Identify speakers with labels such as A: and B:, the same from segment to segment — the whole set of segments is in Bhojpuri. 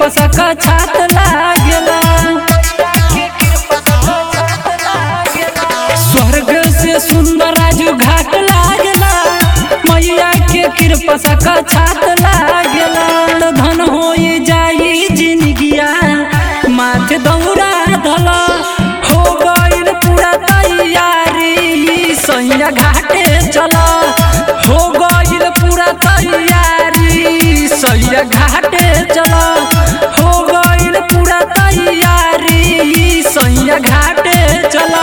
A: सका छात लागेला स्वर्ग से सुंदर राजू घाट लागेला मैया के कृपा सका छात लागेला तो धन हो जाई जिंदगिया माथे दौड़ा धला हो गइल पूरा तैयारी सैया घाटे चला हो गइल पूरा तैयारी सैया घाटे चला हो गइल पूरा तैयारी सैया घाटे चला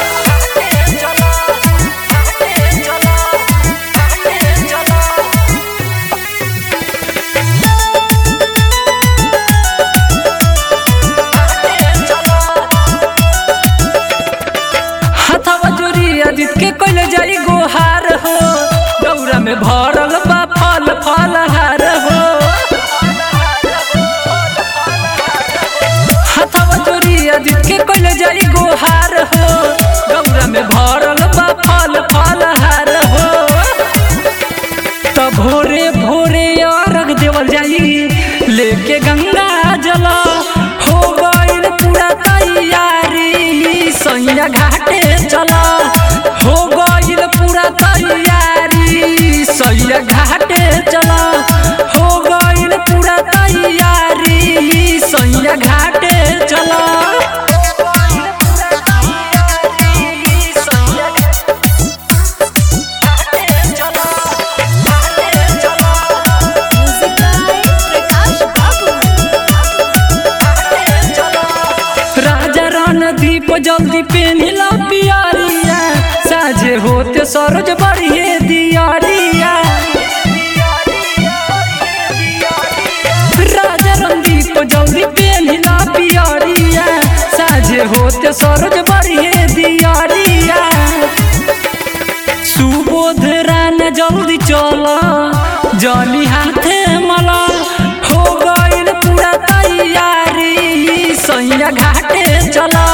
A: हथवा जोरी अदित के कोइल जाई गोहार हो गौरा में भरल बा फल फल हार हो हथवा जोरी अदित के कोइल जाई गोहार हो गौरा में भरल बा फल फल हार हो त भोरे भोरे अर्घ देवल जाई लेके गंगा जल हो गइल पूरा तैयारी सैया घाटे चला हो गइल पूरा तैयारी सैया घाटे चला हो गइल पूरा तैयारी सैया घाटे चला
B: Music by Prakash Babu.
A: राजा रणदीप जल्दी पेनिला पियारिया साझे होते सरोज बढ़िए दियारिया राजा रणदीप जल्दी पेनिला पियारिया साझे होते सरोज बढ़िए दियारिया सुबोध रान जल्दी चला जली हाथे मला हो गइल पूरा तैयारी सैया घाटे चला